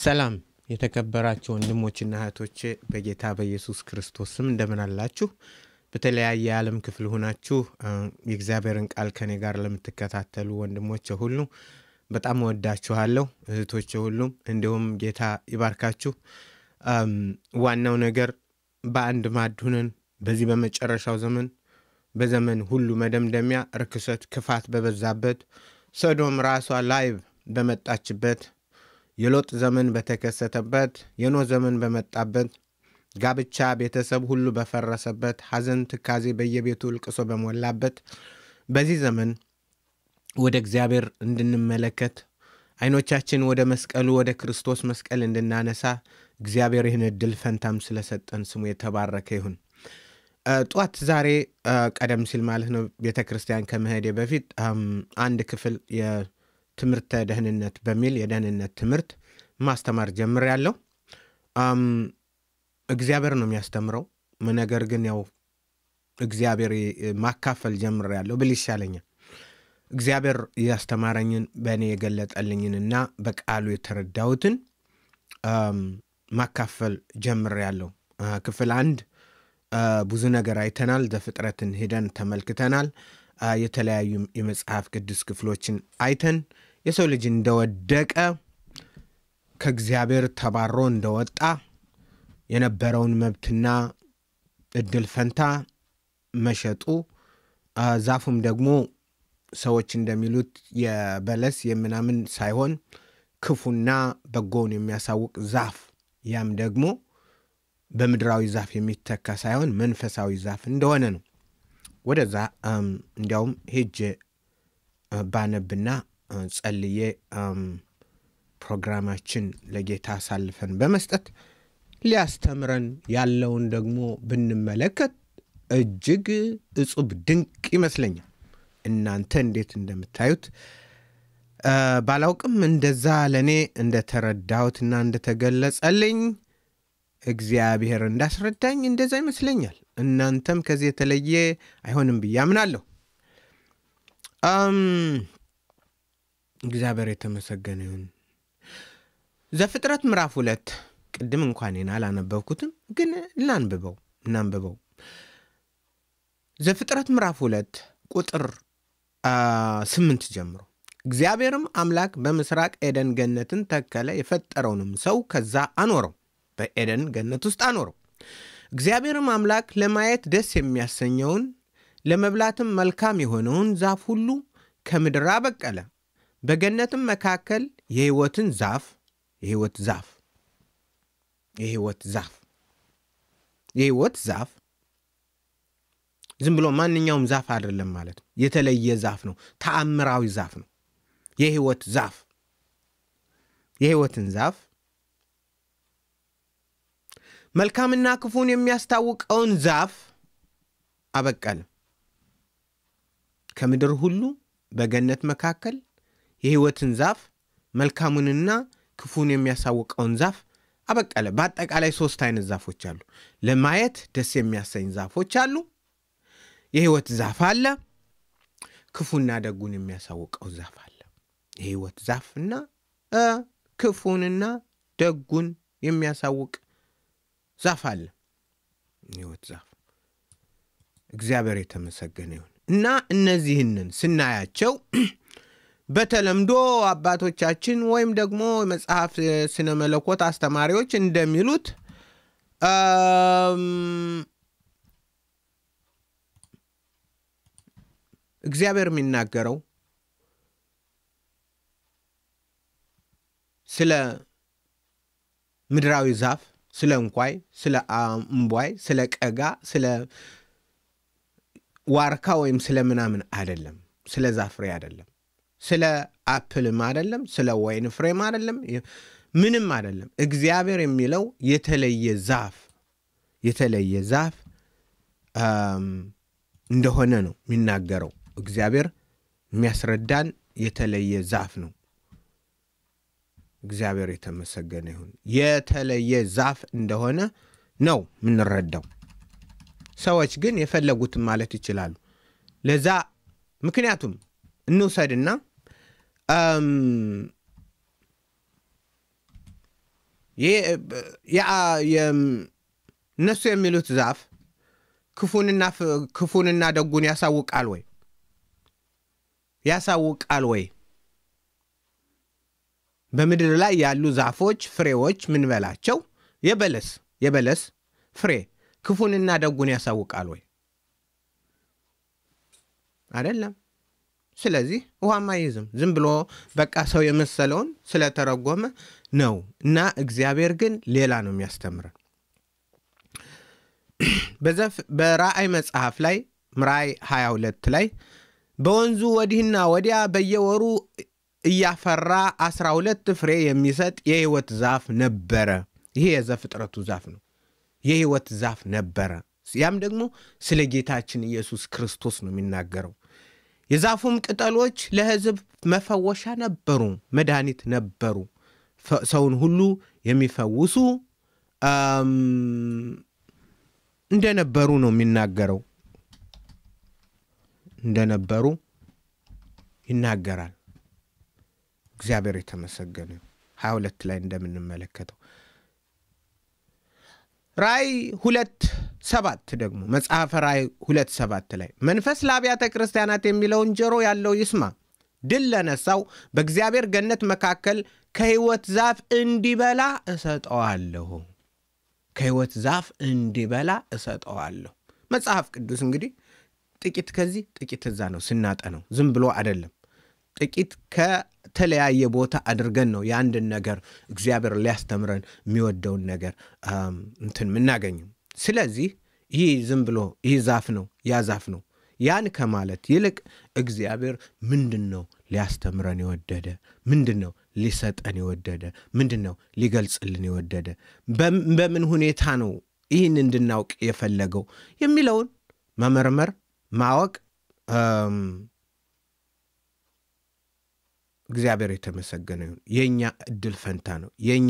ሰላም የተከበራችሁ ወንድሞችና እህቶቼ በጌታ በኢየሱስ ክርስቶስ ስም እንደምን አላችሁ? በተለያየ የዓለም ክፍል ሆናችሁ የእግዚአብሔርን ቃል ከኔ ጋር ለምትከታተሉ ወንድሞቼ ሁሉ በጣም እወዳችኋለሁ። እህቶቼ ሁሉም እንዲሁም ጌታ ይባርካችሁ። ዋናው ነገር በአንድ ማዕድ ሁነን በዚህ በመጨረሻው ዘመን በዘመን ሁሉ መደምደሚያ ርክሰት፣ ክፋት በበዛበት ሰዶም ራሷ ላይቭ በመጣችበት የሎጥ ዘመን በተከሰተበት የኖህ ዘመን በመጣበት ጋብቻ ቤተሰብ ሁሉ በፈረሰበት ሐዘን፣ ትካዜ በየቤቱ እልቅሶ በሞላበት በዚህ ዘመን ወደ እግዚአብሔር እንድንመለከት አይኖቻችን ወደ መስቀሉ ወደ ክርስቶስ መስቀል እንድናነሳ እግዚአብሔር ይህን እድል ፈንታም ስለሰጠን ስሙ የተባረከ ይሁን። ጠዋት ዛሬ ቀደም ሲል ማለት ነው ቤተ ክርስቲያን ከመሄዴ በፊት አንድ ክፍል የትምህርተ ደህንነት በሚል የደህንነት ትምህርት ማስተማር ጀምሬያለሁ። እግዚአብሔር ነው የሚያስተምረው። ነገር ግን ያው እግዚአብሔር ማካፈል ጀምሬያለሁ ብል ይሻለኛል። እግዚአብሔር ያስተማረኝን በእኔ የገለጠልኝንና በቃሉ የተረዳሁትን ማካፈል ጀምሬያለሁ። ክፍል አንድ ብዙ ነገር አይተናል። ዘፍጥረትን ሄደን ተመልክተናል። የተለያዩ የመጽሐፍ ቅዱስ ክፍሎችን አይተን የሰው ልጅ እንደወደቀ ከእግዚአብሔር ተባሮ እንደወጣ የነበረውን መብትና እድል ፈንታ መሸጡ ዛፉም ደግሞ ሰዎች እንደሚሉት የበለስ የምናምን ሳይሆን ክፉና በጎውን የሚያሳውቅ ዛፍ ያም ደግሞ በምድራዊ ዛፍ የሚተካ ሳይሆን መንፈሳዊ ዛፍ እንደሆነ ነው። ወደዛ እንዲያውም ሄጄ ባነብና ጸልዬ ፕሮግራማችን ለጌታ አሳልፈን በመስጠት ሊያስተምረን ያለውን ደግሞ ብንመለከት እጅግ እጹብ ድንቅ ይመስለኛል። እናንተ እንዴት እንደምታዩት ባላውቅም እንደዛ ለእኔ እንደተረዳሁትና እንደተገለጸልኝ እግዚአብሔር እንዳስረዳኝ እንደዛ ይመስለኛል። እናንተም ከዚህ የተለየ አይሆንም ብዬ አምናለሁ። እግዚአብሔር የተመሰገነ ይሁን። ዘፍጥረት ምዕራፍ ሁለት ቅድም እንኳን አላነበብኩትም፣ ግን እናንብበው እናንብበው። ዘፍጥረት ምዕራፍ ሁለት ቁጥር ስምንት ጀምሮ እግዚአብሔርም አምላክ በምስራቅ ኤደን ገነትን ተከለ፣ የፈጠረውንም ሰው ከዛ አኖረው በኤደን ገነት ውስጥ አኖረው። እግዚአብሔርም አምላክ ለማየት ደስ የሚያሰኘውን ለመብላትም መልካም የሆነውን ዛፍ ሁሉ ከምድር አበቀለ። በገነትም መካከል የሕይወትን ዛፍ የሕይወት ዛፍ የሕይወት ዛፍ የሕይወት ዛፍ ዝም ብሎ ማንኛውም ዛፍ አይደለም ማለት ነው። የተለየ ዛፍ ነው። ተአምራዊ ዛፍ ነው። የሕይወት ዛፍ የሕይወትን ዛፍ መልካምና ክፉን የሚያስታውቀውን ዛፍ አበቀለ። ከምድር ሁሉ በገነት መካከል የሕይወትን ዛፍ መልካሙንና ክፉን የሚያሳውቀውን ዛፍ አበቀለ። በአጠቃላይ ሶስት አይነት ዛፎች አሉ። ለማየት ደስ የሚያሰኝ ዛፎች አሉ። የሕይወት ዛፍ አለ። ክፉና ደጉን የሚያሳውቀው ዛፍ አለ። የሕይወት ዛፍና ክፉንና ደጉን የሚያሳውቅ ዛፍ አለ። ሕይወት ዛፍ እግዚአብሔር የተመሰገነ ይሁን እና እነዚህንን ስናያቸው በተለምዶ አባቶቻችን ወይም ደግሞ መጽሐፍ ስነ መለኮት አስተማሪዎች እንደሚሉት እግዚአብሔር የሚናገረው ስለ ምድራዊ ዛፍ ስለ እንኳይ፣ ስለ እምቧይ፣ ስለ ቀጋ፣ ስለ ዋርካ ወይም ስለ ምናምን አይደለም። ስለ ዛፍ ፍሬ አይደለም። ስለ አፕልም አይደለም። ስለ ወይን ፍሬም አይደለም። ምንም አይደለም። እግዚአብሔር የሚለው የተለየ ዛፍ የተለየ ዛፍ እንደሆነ ነው የሚናገረው። እግዚአብሔር የሚያስረዳን የተለየ ዛፍ ነው። እግዚአብሔር የተመሰገነ ይሁን። የተለየ ዛፍ እንደሆነ ነው የምንረዳው። ሰዎች ግን የፈለጉትን ማለት ይችላሉ። ለዛ ምክንያቱም እንውሰድና እነሱ የሚሉት ዛፍ ክፉንና ደጉን ያሳውቃል ወይ? ያሳውቃል ወይ? በምድር ላይ ያሉ ዛፎች ፍሬዎች ምን በላቸው የበለስ የበለስ ፍሬ ክፉንና ደጉን ያሳውቃል ወይ? አይደለም። ስለዚህ ውሃም አይይዝም። ዝም ብሎ በቃ ሰው የመሰለውን ስለተረጎመ ነው እና እግዚአብሔር ግን ሌላ ነው የሚያስተምረን። በራእይ መጽሐፍ ላይ ራእይ 22 ላይ በወንዙ ወዲህና ወዲያ በየወሩ እያፈራ አስራ ሁለት ፍሬ የሚሰጥ የሕይወት ዛፍ ነበረ። ይሄ የዘፍጥረቱ ዛፍ ነው። የሕይወት ዛፍ ነበረ። ያም ደግሞ ስለ ጌታችን ኢየሱስ ክርስቶስ ነው የሚናገረው። የዛፉም ቅጠሎች ለሕዝብ መፈወሻ ነበሩ፣ መድኃኒት ነበሩ። ሰውን ሁሉ የሚፈውሱ እንደነበሩ ነው የሚናገረው። እንደነበሩ ይናገራል። እግዚአብሔር የተመሰገነ ሀያ ሁለት ላይ እንደምንመለከተው ራእይ ሁለት ሰባት ደግሞ መጽሐፈ ራእይ ሁለት ሰባት ላይ መንፈስ ለአብያተ ክርስቲያናት የሚለውን ጆሮ ያለው ይስማ። ድል ለነሳው በእግዚአብሔር ገነት መካከል ከሕይወት ዛፍ እንዲበላ እሰጠዋለሁ። ከሕይወት ዛፍ እንዲበላ እሰጠዋለሁ። መጽሐፍ ቅዱስ እንግዲህ ጥቂት ከዚህ ጥቂት እዛ ነው ስናጠነው፣ ዝም ብሎ አይደለም። ጥቂት ከተለያየ ቦታ አድርገን ነው የአንድን ነገር እግዚአብሔር ሊያስተምረን የሚወደውን ነገር እንትን የምናገኘው። ስለዚህ ይህ ዝም ብሎ ይህ ዛፍ ነው ያ ዛፍ ነው ያን ከማለት ይልቅ እግዚአብሔር ምንድን ነው ሊያስተምረን የወደደ ምንድን ነው ሊሰጠን የወደደ ምንድን ነው ሊገልጽልን የወደደ በምን ሁኔታ ነው ይህን እንድናውቅ የፈለገው የሚለውን መመርመር ማወቅ እግዚአብሔር የተመሰገነ ይሁን። የእኛ እድል ፈንታ ነው። የእኛ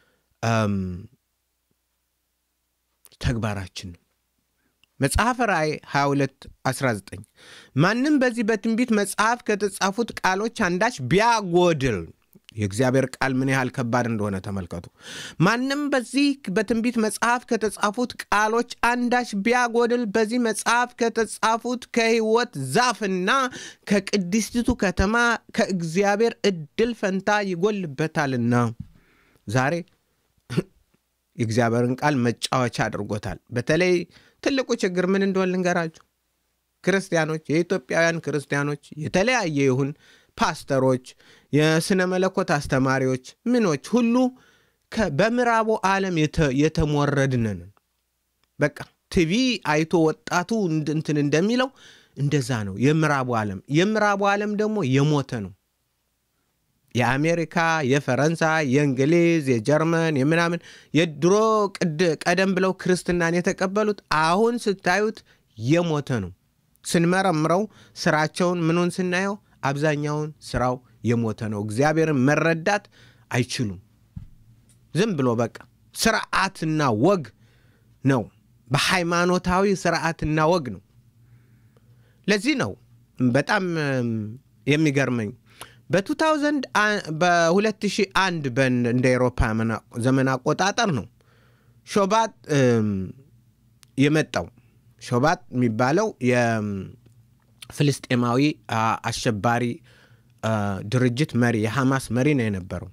ተግባራችን ነው። መጽሐፈ ራእይ 22 19 ማንም በዚህ በትንቢት መጽሐፍ ከተጻፉት ቃሎች አንዳች ቢያጎድል የእግዚአብሔር ቃል ምን ያህል ከባድ እንደሆነ ተመልከቱ። ማንም በዚህ በትንቢት መጽሐፍ ከተጻፉት ቃሎች አንዳች ቢያጎድል በዚህ መጽሐፍ ከተጻፉት ከሕይወት ዛፍና ከቅድስቲቱ ከተማ ከእግዚአብሔር እድል ፈንታ ይጎልበታልና። ዛሬ የእግዚአብሔርን ቃል መጫወቻ አድርጎታል። በተለይ ትልቁ ችግር ምን እንደሆን ልንገራችሁ። ክርስቲያኖች፣ የኢትዮጵያውያን ክርስቲያኖች የተለያየ ይሁን ፓስተሮች፣ የስነ መለኮት አስተማሪዎች፣ ምኖች ሁሉ በምዕራቡ ዓለም የተሞረድንን በቃ ቲቪ አይቶ ወጣቱ እንትን እንደሚለው እንደዛ ነው። የምዕራቡ ዓለም የምዕራቡ ዓለም ደግሞ የሞተ ነው። የአሜሪካ፣ የፈረንሳይ፣ የእንግሊዝ፣ የጀርመን የምናምን የድሮ ቀደም ብለው ክርስትናን የተቀበሉት አሁን ስታዩት የሞተ ነው። ስንመረምረው ስራቸውን ምኑን ስናየው አብዛኛውን ስራው የሞተ ነው። እግዚአብሔርን መረዳት አይችሉም። ዝም ብሎ በቃ ስርዓትና ወግ ነው። በሃይማኖታዊ ስርዓትና ወግ ነው። ለዚህ ነው በጣም የሚገርመኝ በ2000 በ2001 እንደ ኤሮፓ ዘመን አቆጣጠር ነው ሾባት የመጣው። ሾባት የሚባለው የፍልስጤማዊ አሸባሪ ድርጅት መሪ የሐማስ መሪ ነው የነበረው።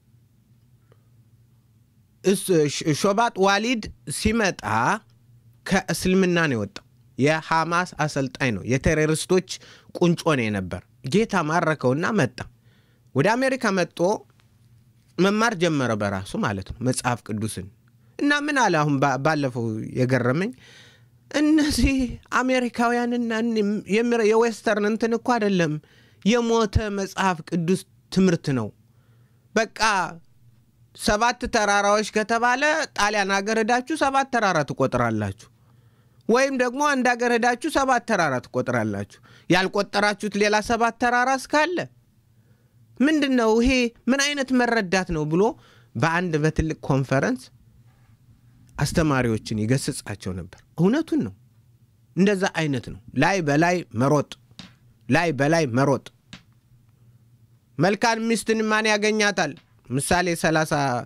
ሾባት ዋሊድ ሲመጣ ከእስልምና ነው የወጣው። የሐማስ አሰልጣኝ ነው። የቴሮሪስቶች ቁንጮ ነው የነበር። ጌታ ማረከውና መጣ። ወደ አሜሪካ መጥቶ መማር ጀመረ በራሱ ማለት ነው መጽሐፍ ቅዱስን እና ምን አለ አሁን ባለፈው የገረመኝ እነዚህ አሜሪካውያንና የዌስተርን እንትን እኮ አይደለም የሞተ መጽሐፍ ቅዱስ ትምህርት ነው። በቃ ሰባት ተራራዎች ከተባለ ጣሊያን ሀገር ሄዳችሁ ሰባት ተራራ ትቆጥራላችሁ፣ ወይም ደግሞ አንድ ሀገር ሄዳችሁ ሰባት ተራራ ትቆጥራላችሁ። ያልቆጠራችሁት ሌላ ሰባት ተራራ እስካለ ምንድን ነው ይሄ? ምን አይነት መረዳት ነው ብሎ በአንድ በትልቅ ኮንፈረንስ አስተማሪዎችን ይገስጻቸው ነበር። እውነቱን ነው። እንደዛ አይነት ነው። ላይ በላይ መሮጥ፣ ላይ በላይ መሮጥ። መልካም ሚስትን ማን ያገኛታል? ምሳሌ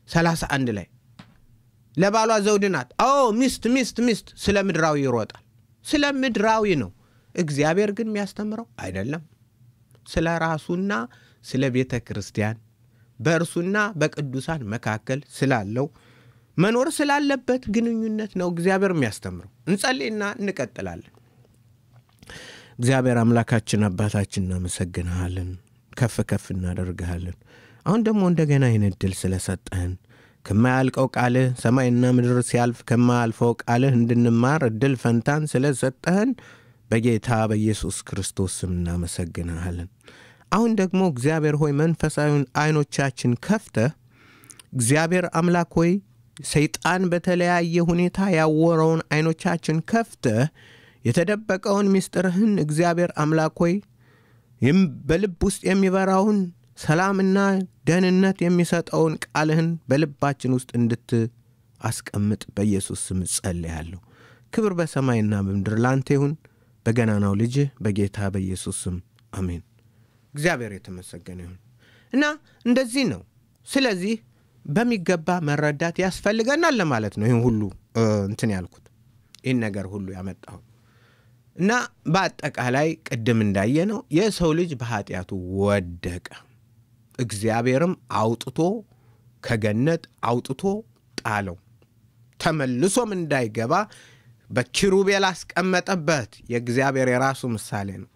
31 ላይ ለባሏ ዘውድ ናት። አዎ ሚስት ሚስት ሚስት ስለ ምድራዊ ይሮጣል። ስለ ምድራዊ ነው። እግዚአብሔር ግን የሚያስተምረው አይደለም። ስለ ራሱና ስለ ቤተ ክርስቲያን በእርሱና በቅዱሳን መካከል ስላለው መኖር ስላለበት ግንኙነት ነው እግዚአብሔር የሚያስተምረው። እንጸልይና እንቀጥላለን። እግዚአብሔር አምላካችን አባታችን እናመሰግንሃለን፣ ከፍ ከፍ እናደርግሃለን። አሁን ደግሞ እንደገና ይህን እድል ስለሰጠህን ከማያልቀው ቃልህ ሰማይና ምድር ሲያልፍ ከማያልፈው ቃልህ እንድንማር እድል ፈንታን ስለሰጠህን በጌታ በኢየሱስ ክርስቶስ ስም እናመሰግንሃለን። አሁን ደግሞ እግዚአብሔር ሆይ መንፈሳዊውን አይኖቻችን ከፍተህ እግዚአብሔር አምላክ ሆይ ሰይጣን በተለያየ ሁኔታ ያወረውን አይኖቻችን ከፍተህ የተደበቀውን ምስጢርህን እግዚአብሔር አምላክ ሆይ በልብ ውስጥ የሚበራውን ሰላምና ደህንነት የሚሰጠውን ቃልህን በልባችን ውስጥ እንድትአስቀምጥ በኢየሱስ ስም ጸልያለሁ። ክብር በሰማይና በምድር ላንተ ይሁን፣ በገናናው ልጅህ በጌታ በኢየሱስ ስም አሜን። እግዚአብሔር የተመሰገነ ይሁን እና እንደዚህ ነው። ስለዚህ በሚገባ መረዳት ያስፈልገናል ለማለት ነው። ይህን ሁሉ እንትን ያልኩት ይህን ነገር ሁሉ ያመጣሁት እና በአጠቃላይ ቅድም እንዳየ ነው የሰው ልጅ በኃጢአቱ ወደቀ። እግዚአብሔርም አውጥቶ ከገነት አውጥቶ ጣለው። ተመልሶም እንዳይገባ በኪሩቤል አስቀመጠበት። የእግዚአብሔር የራሱ ምሳሌ ነው።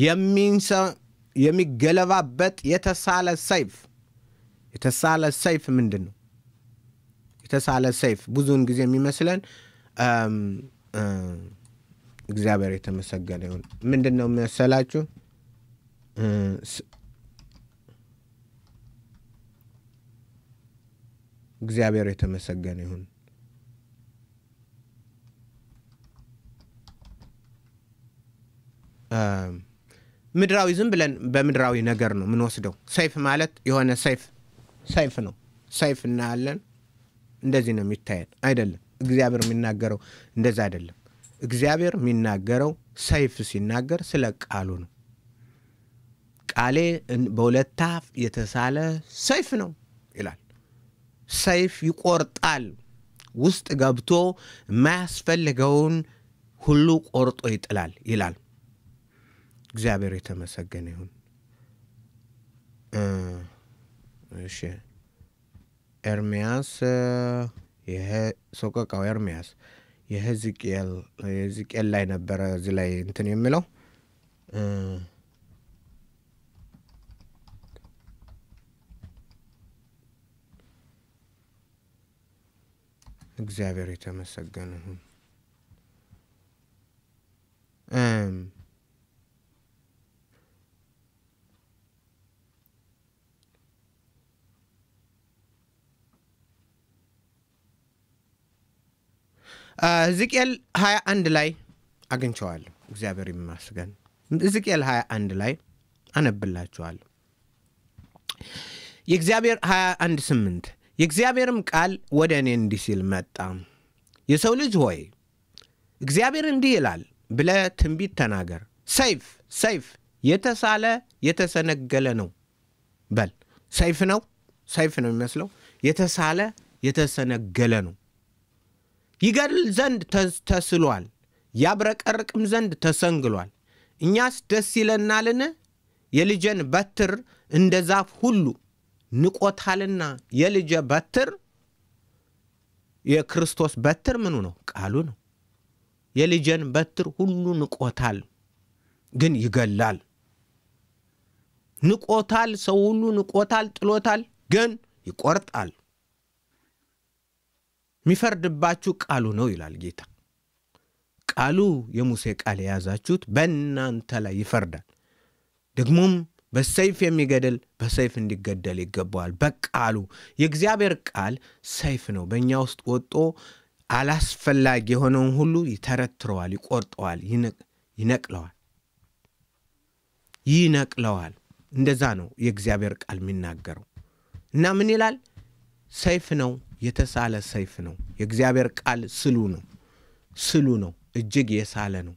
የሚገለባበጥ የተሳለ ሰይፍ የተሳለ ሰይፍ ምንድን ነው? የተሳለ ሰይፍ ብዙውን ጊዜ የሚመስለን እግዚአብሔር የተመሰገነ ይሁን። ምንድን ነው መሰላችሁ? እግዚአብሔር የተመሰገነ ይሁን። ምድራዊ ዝም ብለን በምድራዊ ነገር ነው የምንወስደው። ሰይፍ ማለት የሆነ ሰይፍ ሰይፍ ነው። ሰይፍ እናያለን፣ እንደዚህ ነው የሚታየን። አይደለም። እግዚአብሔር የሚናገረው እንደዛ አይደለም። እግዚአብሔር የሚናገረው ሰይፍ ሲናገር ስለ ቃሉ ነው። ቃሌ በሁለት አፍ የተሳለ ሰይፍ ነው ይላል። ሰይፍ ይቆርጣል፣ ውስጥ ገብቶ የማያስፈልገውን ሁሉ ቆርጦ ይጥላል ይላል። እግዚአብሔር የተመሰገነ ይሁን። እሺ ኤርምያስ ሰቆቃው ኤርምያስ የሕዝቅኤል ላይ ነበረ እዚህ ላይ እንትን የሚለው እግዚአብሔር የተመሰገነ ይሁን። ሕዝቅኤል 21 ላይ አግኝቸዋለሁ። እግዚአብሔር ይመስገን። ሕዝቅኤል 21 ላይ አነብላችኋለሁ። የእግዚአብሔር 21 8 የእግዚአብሔርም ቃል ወደ እኔ እንዲህ ሲል መጣ። የሰው ልጅ ሆይ እግዚአብሔር እንዲህ ይላል ብለህ ትንቢት ተናገር። ሰይፍ ሰይፍ የተሳለ የተሰነገለ ነው በል። ሰይፍ ነው ሰይፍ ነው የሚመስለው። የተሳለ የተሰነገለ ነው። ይገድል ዘንድ ተስሏል፣ ያብረቀርቅም ዘንድ ተሰንግሏል። እኛስ ደስ ይለናልን? የልጄን በትር እንደ ዛፍ ሁሉ ንቆታልና። የልጄ በትር የክርስቶስ በትር ምኑ ነው? ቃሉ ነው። የልጄን በትር ሁሉ ንቆታል፣ ግን ይገላል። ንቆታል፣ ሰው ሁሉ ንቆታል፣ ጥሎታል፣ ግን ይቆርጣል። የሚፈርድባችሁ ቃሉ ነው ይላል ጌታ። ቃሉ የሙሴ ቃል የያዛችሁት በእናንተ ላይ ይፈርዳል። ደግሞም በሰይፍ የሚገድል በሰይፍ እንዲገደል ይገባዋል። በቃሉ የእግዚአብሔር ቃል ሰይፍ ነው። በእኛ ውስጥ ወጦ አላስፈላጊ የሆነውን ሁሉ ይተረትረዋል፣ ይቆርጠዋል፣ ይነቅለዋል ይነቅለዋል። እንደዛ ነው የእግዚአብሔር ቃል የሚናገረው እና ምን ይላል? ሰይፍ ነው የተሳለ ሰይፍ ነው። የእግዚአብሔር ቃል ስሉ ነው፣ ስሉ ነው፣ እጅግ የሳለ ነው።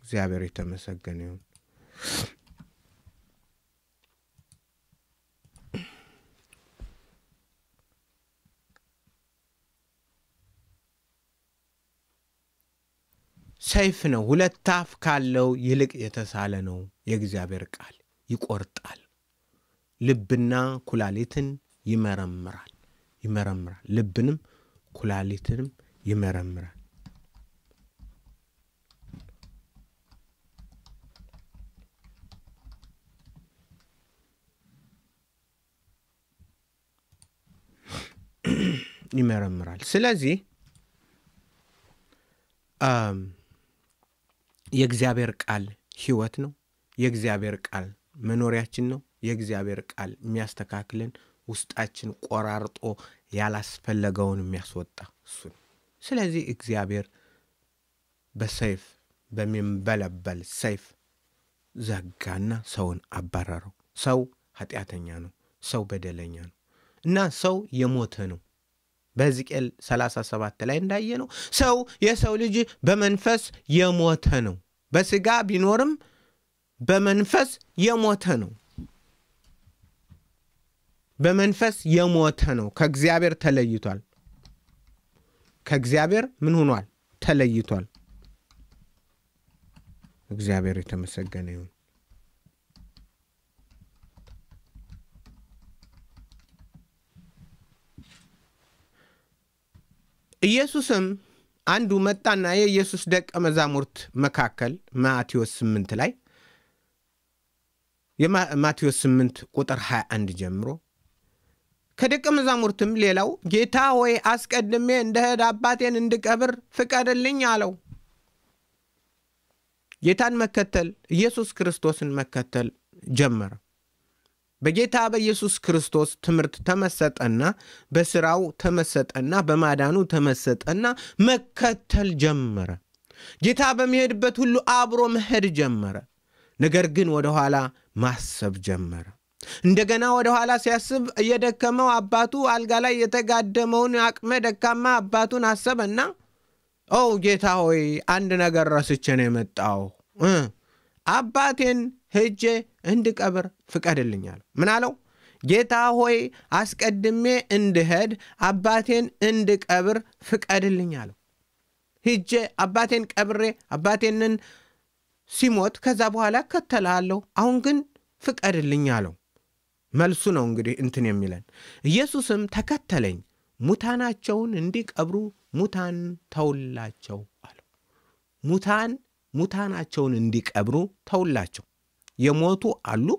እግዚአብሔር የተመሰገነ ይሁን። ሰይፍ ነው፣ ሁለት አፍ ካለው ይልቅ የተሳለ ነው። የእግዚአብሔር ቃል ይቆርጣል፣ ልብና ኩላሊትን ይመረምራል ይመረምራል፣ ልብንም ኩላሊትንም ይመረምራል። ይመረምራል። ስለዚህ የእግዚአብሔር ቃል ሕይወት ነው። የእግዚአብሔር ቃል መኖሪያችን ነው። የእግዚአብሔር ቃል የሚያስተካክልን ውስጣችን ቆራርጦ ያላስፈለገውን የሚያስወጣ እሱ ነው። ስለዚህ እግዚአብሔር በሰይፍ በሚንበለበል ሰይፍ ዘጋና ሰውን አባረረው። ሰው ኃጢአተኛ ነው። ሰው በደለኛ ነው እና ሰው የሞተ ነው። በሕዝቅኤል 37 ላይ እንዳየ ነው ሰው የሰው ልጅ በመንፈስ የሞተ ነው። በስጋ ቢኖርም በመንፈስ የሞተ ነው። በመንፈስ የሞተ ነው። ከእግዚአብሔር ተለይቷል። ከእግዚአብሔር ምን ሆኗል? ተለይቷል። እግዚአብሔር የተመሰገነ ይሁን። ኢየሱስም አንዱ መጣና የኢየሱስ ደቀ መዛሙርት መካከል ማቴዎስ 8 ላይ የማቴዎስ 8 ቁጥር 21 ጀምሮ ከደቀ መዛሙርትም ሌላው ጌታ ሆይ አስቀድሜ እንደሄድ አባቴን እንድቀብር ፍቀድልኝ አለው። ጌታን መከተል ኢየሱስ ክርስቶስን መከተል ጀመረ። በጌታ በኢየሱስ ክርስቶስ ትምህርት ተመሰጠና በስራው ተመሰጠና በማዳኑ ተመሰጠና መከተል ጀመረ። ጌታ በሚሄድበት ሁሉ አብሮ መሄድ ጀመረ። ነገር ግን ወደኋላ ማሰብ ጀመረ። እንደገና ወደ ኋላ ሲያስብ እየደከመው አባቱ አልጋ ላይ የተጋደመውን አቅመ ደካማ አባቱን አሰበና ኦ ጌታ ሆይ አንድ ነገር ረስቼ ነው የመጣው አባቴን ሄጄ እንድቀብር ፍቀድልኝ አለው። ምን አለው? ጌታ ሆይ አስቀድሜ እንድሄድ አባቴን እንድቀብር ፍቀድልኝ አለው። ሂጄ አባቴን ቀብሬ አባቴንን ሲሞት ከዛ በኋላ እከተልሃለሁ። አሁን ግን ፍቀድልኝ አለው። መልሱ ነው እንግዲህ እንትን የሚለን ኢየሱስም ተከተለኝ፣ ሙታናቸውን እንዲቀብሩ ሙታን ተውላቸው አለው። ሙታን ሙታናቸውን እንዲቀብሩ ተውላቸው። የሞቱ አሉ።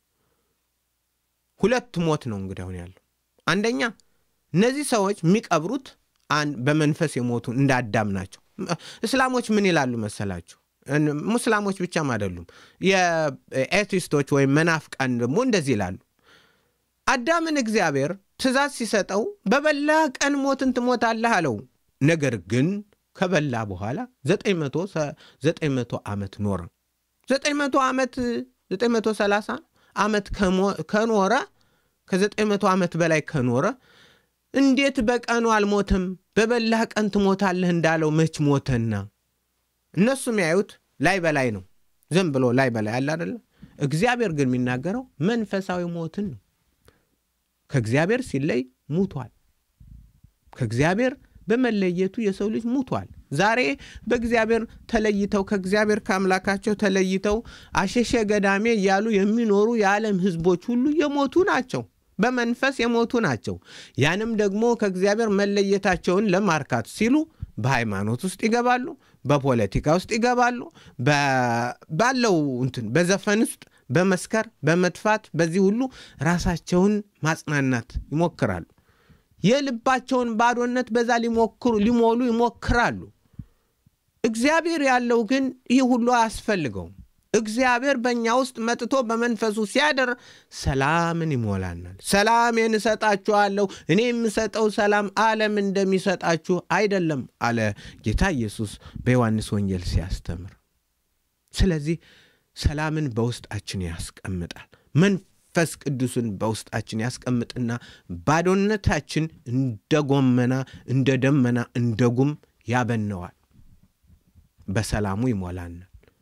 ሁለት ሞት ነው እንግዲህ አሁን ያለው። አንደኛ እነዚህ ሰዎች የሚቀብሩት በመንፈስ የሞቱ እንደ አዳም ናቸው። እስላሞች ምን ይላሉ መሰላችሁ? ሙስላሞች ብቻም አይደሉም። የኤቲስቶች ወይም መናፍቃን ደግሞ እንደዚህ ይላሉ። አዳምን እግዚአብሔር ትእዛዝ ሲሰጠው በበላ ቀን ሞትን ትሞታለህ አለው። ነገር ግን ከበላ በኋላ ዘጠኝ መቶ ዓመት ኖረ። ዘጠኝ መቶ ዓመት ዘጠኝ መቶ ሰላሳ ዓመት ከኖረ ከዘጠኝ መቶ ዓመት በላይ ከኖረ እንዴት በቀኑ አልሞተም? በበላህ ቀን ትሞታለህ እንዳለው መች ሞተና? እነሱ የሚያዩት ላይ በላይ ነው። ዝም ብሎ ላይ በላይ አለ አደለ? እግዚአብሔር ግን የሚናገረው መንፈሳዊ ሞትን ነው። ከእግዚአብሔር ሲለይ ሙቷል። ከእግዚአብሔር በመለየቱ የሰው ልጅ ሙቷል። ዛሬ በእግዚአብሔር ተለይተው ከእግዚአብሔር ከአምላካቸው ተለይተው አሸሸ ገዳሜ እያሉ የሚኖሩ የዓለም ሕዝቦች ሁሉ የሞቱ ናቸው። በመንፈስ የሞቱ ናቸው። ያንም ደግሞ ከእግዚአብሔር መለየታቸውን ለማርካት ሲሉ በሃይማኖት ውስጥ ይገባሉ፣ በፖለቲካ ውስጥ ይገባሉ፣ ባለው እንትን በዘፈን ውስጥ በመስከር በመጥፋት በዚህ ሁሉ ራሳቸውን ማጽናናት ይሞክራሉ። የልባቸውን ባዶነት በዛ ሊሞክሩ ሊሞሉ ይሞክራሉ። እግዚአብሔር ያለው ግን ይህ ሁሉ አያስፈልገውም። እግዚአብሔር በእኛ ውስጥ መጥቶ በመንፈሱ ሲያደር ሰላምን ይሞላናል። ሰላሜን እሰጣችኋለሁ፣ እኔ የምሰጠው ሰላም ዓለም እንደሚሰጣችሁ አይደለም አለ ጌታ ኢየሱስ በዮሐንስ ወንጌል ሲያስተምር። ስለዚህ ሰላምን በውስጣችን ያስቀምጣል። መንፈስ ቅዱስን በውስጣችን ያስቀምጥና ባዶነታችን እንደ ጎመና፣ እንደ ደመና፣ እንደ ጉም ያበነዋል። በሰላሙ ይሞላናል።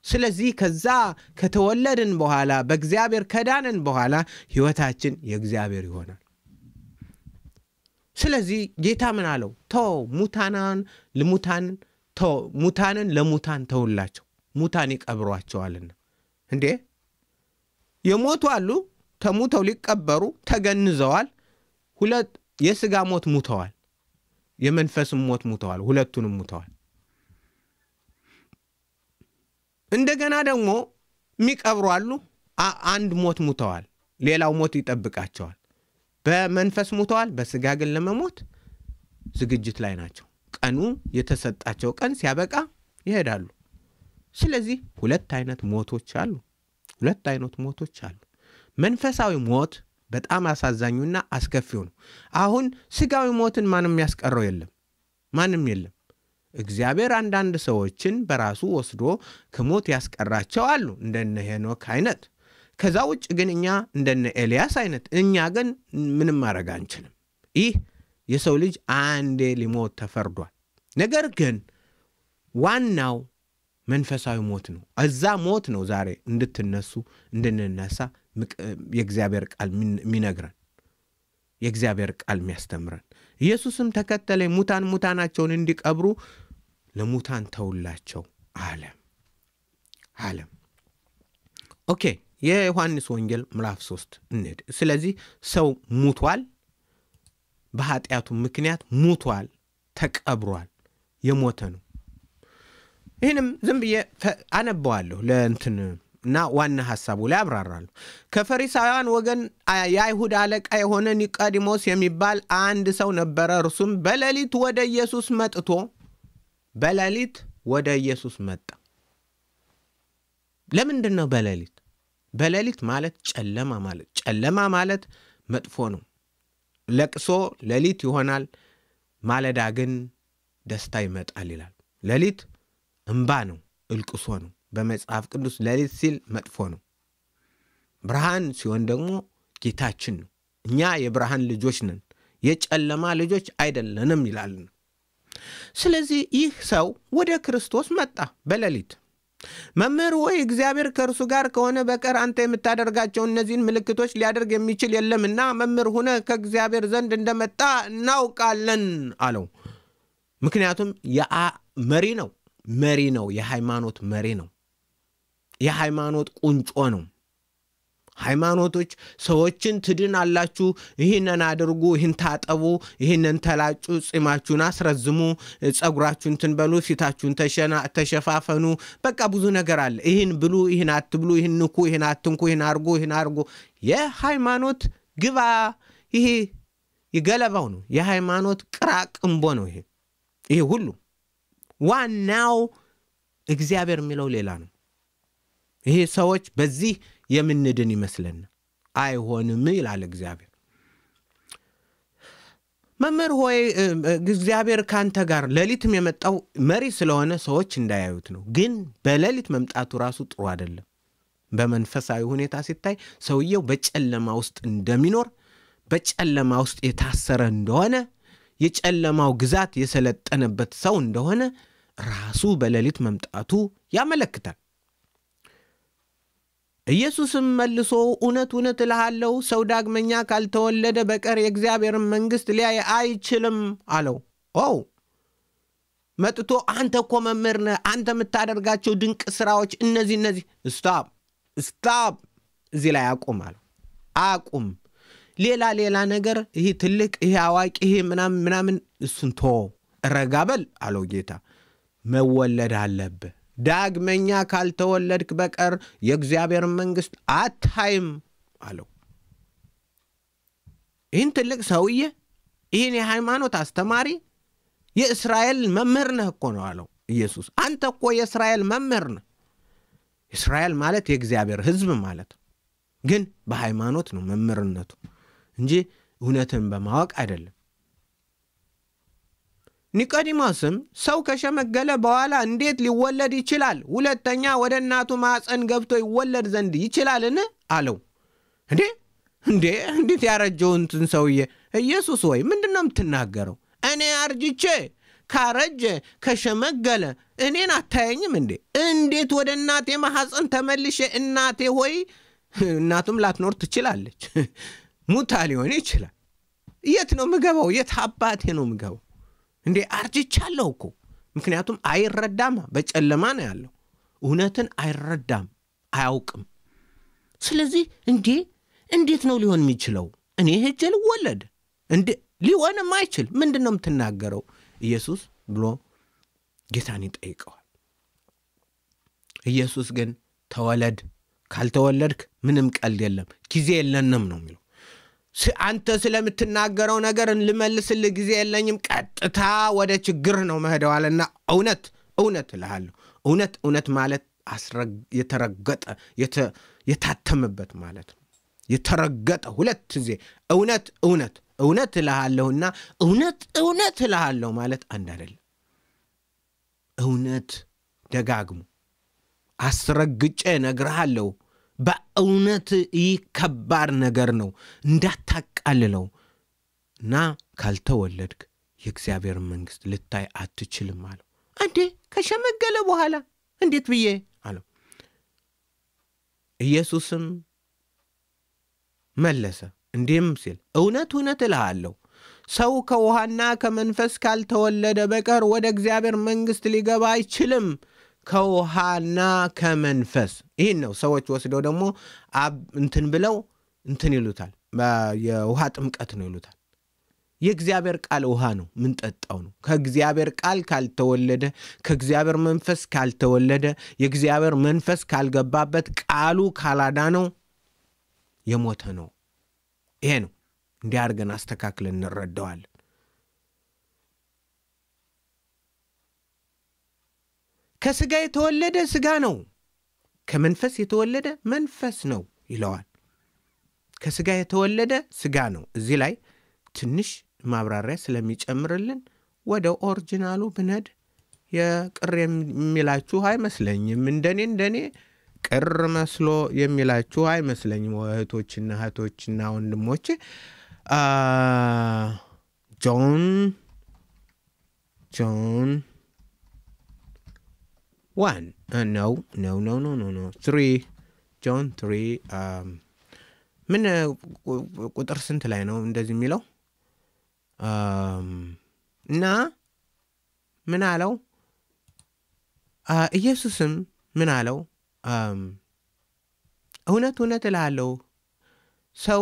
ስለዚህ ከዛ ከተወለድን በኋላ በእግዚአብሔር ከዳንን በኋላ ሕይወታችን የእግዚአብሔር ይሆናል። ስለዚህ ጌታ ምን አለው? ተው ሙታናን ልሙታን ሙታንን ለሙታን ተውላቸው፣ ሙታን ይቀብሯቸዋልና። እንዴ የሞቱ አሉ፣ ተሙተው ሊቀበሩ ተገንዘዋል። ሁለት የስጋ ሞት ሙተዋል፣ የመንፈስም ሞት ሙተዋል። ሁለቱንም ሙተዋል። እንደገና ደግሞ የሚቀብሩ አሉ። አንድ ሞት ሙተዋል፣ ሌላው ሞት ይጠብቃቸዋል። በመንፈስ ሙተዋል፣ በስጋ ግን ለመሞት ዝግጅት ላይ ናቸው። ቀኑ የተሰጣቸው ቀን ሲያበቃ ይሄዳሉ። ስለዚህ ሁለት አይነት ሞቶች አሉ። ሁለት አይነት ሞቶች አሉ። መንፈሳዊ ሞት በጣም አሳዛኙና አስከፊው ነው። አሁን ስጋዊ ሞትን ማንም ያስቀረው የለም፣ ማንም የለም። እግዚአብሔር አንዳንድ ሰዎችን በራሱ ወስዶ ከሞት ያስቀራቸው አሉ፣ እንደነ ሄኖክ አይነት። ከዛ ውጭ ግን እኛ እንደነ ኤልያስ አይነት እኛ ግን ምንም ማድረግ አንችልም። ይህ የሰው ልጅ አንዴ ሊሞት ተፈርዷል። ነገር ግን ዋናው መንፈሳዊ ሞት ነው። እዛ ሞት ነው ዛሬ እንድትነሱ እንድንነሳ የእግዚአብሔር ቃል የሚነግረን የእግዚአብሔር ቃል የሚያስተምረን። ኢየሱስም ተከተለኝ፣ ሙታን ሙታናቸውን እንዲቀብሩ ለሙታን ተውላቸው አለ አለም። ኦኬ የዮሐንስ ወንጌል ምዕራፍ ሶስት እንሂድ። ስለዚህ ሰው ሙቷል፣ በኃጢአቱ ምክንያት ሙቷል፣ ተቀብሯል፣ የሞተ ነው። ይህንም ዝም ብዬ አነበዋለሁ ለእንትን እና ዋና ሐሳቡ ላይ አብራራለሁ። ከፈሪሳውያን ወገን የአይሁድ አለቃ የሆነ ኒቆዲሞስ የሚባል አንድ ሰው ነበረ። እርሱም በሌሊት ወደ ኢየሱስ መጥቶ በሌሊት ወደ ኢየሱስ መጣ። ለምንድን ነው በሌሊት? በሌሊት ማለት ጨለማ ማለት ጨለማ ማለት መጥፎ ነው። ለቅሶ ሌሊት ይሆናል፣ ማለዳ ግን ደስታ ይመጣል ይላል። ሌሊት እምባ ነው፣ እልቅሶ ነው። በመጽሐፍ ቅዱስ ሌሊት ሲል መጥፎ ነው። ብርሃን ሲሆን ደግሞ ጌታችን ነው። እኛ የብርሃን ልጆች ነን፣ የጨለማ ልጆች አይደለንም ይላል። ስለዚህ ይህ ሰው ወደ ክርስቶስ መጣ በሌሊት። መምህር ወይ እግዚአብሔር ከእርሱ ጋር ከሆነ በቀር አንተ የምታደርጋቸው እነዚህን ምልክቶች ሊያደርግ የሚችል የለምና መምህር ሁነ ከእግዚአብሔር ዘንድ እንደመጣ እናውቃለን አለው። ምክንያቱም መሪ ነው መሪ ነው። የሃይማኖት መሪ ነው። የሃይማኖት ቁንጮ ነው። ሃይማኖቶች ሰዎችን ትድን አላችሁ፣ ይህንን አድርጉ፣ ይህን ታጠቡ፣ ይህንን ተላጩ፣ ጺማችሁን አስረዝሙ፣ ጸጉራችሁን ትንበሉ፣ ፊታችሁን ተሸፋፈኑ። በቃ ብዙ ነገር አለ። ይህን ብሉ፣ ይህን አትብሉ፣ ይህን ንኩ፣ ይህን አትንኩ፣ ይህን አርጉ፣ ይህን አርጉ። የሃይማኖት ግባ ይሄ የገለባው ነው። የሃይማኖት ቅራቅንቦ ነው። ይሄ ይሄ ሁሉ ዋናው እግዚአብሔር የሚለው ሌላ ነው። ይሄ ሰዎች በዚህ የምንድን ይመስለናል። አይሆንም ይላል እግዚአብሔር። መምህር ሆይ እግዚአብሔር ከአንተ ጋር ሌሊትም የመጣው መሪ ስለሆነ ሰዎች እንዳያዩት ነው። ግን በሌሊት መምጣቱ ራሱ ጥሩ አይደለም። በመንፈሳዊ ሁኔታ ሲታይ ሰውየው በጨለማ ውስጥ እንደሚኖር በጨለማ ውስጥ የታሰረ እንደሆነ የጨለማው ግዛት የሰለጠነበት ሰው እንደሆነ ራሱ በሌሊት መምጣቱ ያመለክታል። ኢየሱስም መልሶ እውነት እውነት እልሃለሁ ሰው ዳግመኛ ካልተወለደ በቀር የእግዚአብሔርን መንግሥት ሊያይ አይችልም አለው። ኦ መጥቶ አንተ እኮ መምህር ነህ፣ አንተ የምታደርጋቸው ድንቅ ስራዎች እነዚህ እነዚህ ስታፕ ስታፕ፣ እዚህ ላይ አቁም አለው። አቁም ሌላ ሌላ ነገር ይህ ትልቅ ይሄ አዋቂ ይሄ ምናምን ምናምን እሱን ቶ ረጋ በል አለው ጌታ። መወለድ አለብህ። ዳግመኛ ካልተወለድክ በቀር የእግዚአብሔርን መንግሥት አታይም አለው። ይህን ትልቅ ሰውዬ ይህን የሃይማኖት አስተማሪ የእስራኤል መምህር ነህ እኮ ነው አለው ኢየሱስ። አንተ እኮ የእስራኤል መምህር ነህ። እስራኤል ማለት የእግዚአብሔር ሕዝብ ማለት ነው። ግን በሃይማኖት ነው መምህርነቱ እንጂ እውነትን በማወቅ አይደለም። ኒቆዲሞስም ሰው ከሸመገለ በኋላ እንዴት ሊወለድ ይችላል? ሁለተኛ ወደ እናቱ ማፀን ገብቶ ይወለድ ዘንድ ይችላልን? አለው። እንዴ እንዴ እንዴት ያረጀው እንትን ሰውዬ ኢየሱስ ወይ ምንድን ነው የምትናገረው? እኔ አርጅቼ ካረጀ ከሸመገለ እኔን አታየኝም እንዴ? እንዴት ወደ እናቴ ማሐፀን ተመልሼ እናቴ ሆይ እናቱም ላትኖር ትችላለች፣ ሙታ ሊሆን ይችላል። የት ነው ምገባው? የት አባቴ ነው ምገባው? እንዴ አርጅቻለሁ እኮ። ምክንያቱም አይረዳማ፣ በጨለማ ነው ያለው። እውነትን አይረዳም፣ አያውቅም። ስለዚህ እንዴ እንዴት ነው ሊሆን የሚችለው? እኔ ሄጄ ልወለድ እንዴ? ሊሆንም አይችል። ምንድን ነው የምትናገረው ኢየሱስ ብሎ ጌታን ይጠይቀዋል። ኢየሱስ ግን ተወለድ፣ ካልተወለድክ ምንም ቀልድ የለም፣ ጊዜ የለንም ነው የሚለው። አንተ ስለምትናገረው ነገር ልመልስልህ ጊዜ የለኝም፣ ቀጥታ ወደ ችግር ነው መሄደዋልና እውነት እውነት እልሃለሁ። እውነት እውነት ማለት የተረገጠ የታተመበት ማለት ነው። የተረገጠ ሁለት ጊዜ እውነት እውነት እውነት እልሃለሁና እውነት እውነት እልሃለሁ ማለት አንድ አይደለም። እውነት ደጋግሞ አስረግጬ እነግርሃለሁ። በእውነት ይህ ከባድ ነገር ነው፣ እንዳታቃልለው እና ካልተወለድክ የእግዚአብሔር መንግሥት ልታይ አትችልም አለው። እንዴ ከሸመገለ በኋላ እንዴት ብዬ አለው። ኢየሱስም መለሰ እንዲህም ሲል እውነት እውነት እልሃለሁ ሰው ከውሃና ከመንፈስ ካልተወለደ በቀር ወደ እግዚአብሔር መንግሥት ሊገባ አይችልም። ከውሃና ከመንፈስ ይህን ነው ሰዎች ወስደው ደግሞ እንትን ብለው እንትን ይሉታል። የውሃ ጥምቀት ነው ይሉታል። የእግዚአብሔር ቃል ውሃ ነው፣ ምንጠጣው ነው። ከእግዚአብሔር ቃል ካልተወለደ ከእግዚአብሔር መንፈስ ካልተወለደ የእግዚአብሔር መንፈስ ካልገባበት ቃሉ ካላዳነው የሞተ ነው። ይሄ ነው። እንዲህ አድርገን አስተካክለን እንረዳዋለን። ከስጋ የተወለደ ስጋ ነው፣ ከመንፈስ የተወለደ መንፈስ ነው ይለዋል። ከስጋ የተወለደ ስጋ ነው። እዚህ ላይ ትንሽ ማብራሪያ ስለሚጨምርልን ወደ ኦሪጂናሉ ብነድ የቅር የሚላችሁ አይመስለኝም። እንደኔ እንደኔ ቅር መስሎ የሚላችሁ አይመስለኝም። እህቶችና እህቶችና ወንድሞች ጆን ጆን ዋን ነው ነው ነው ነው ነው ነው ትሪ ጆን ትሪ ምን ቁጥር ስንት ላይ ነው እንደዚህ የሚለው እና ምን አለው ኢየሱስም ምን አለው እውነት እውነት እልሃለሁ ሰው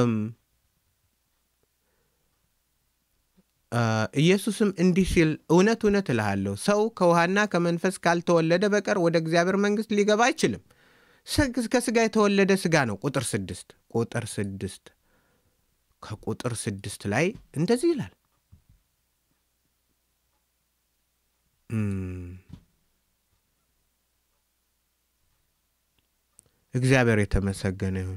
ኢየሱስም እንዲህ ሲል እውነት እውነት እልሃለሁ ሰው ከውሃና ከመንፈስ ካልተወለደ በቀር ወደ እግዚአብሔር መንግሥት ሊገባ አይችልም። ከስጋ የተወለደ ስጋ ነው። ቁጥር ስድስት ቁጥር ስድስት ከቁጥር ስድስት ላይ እንደዚህ ይላል እግዚአብሔር የተመሰገነ ይሁን።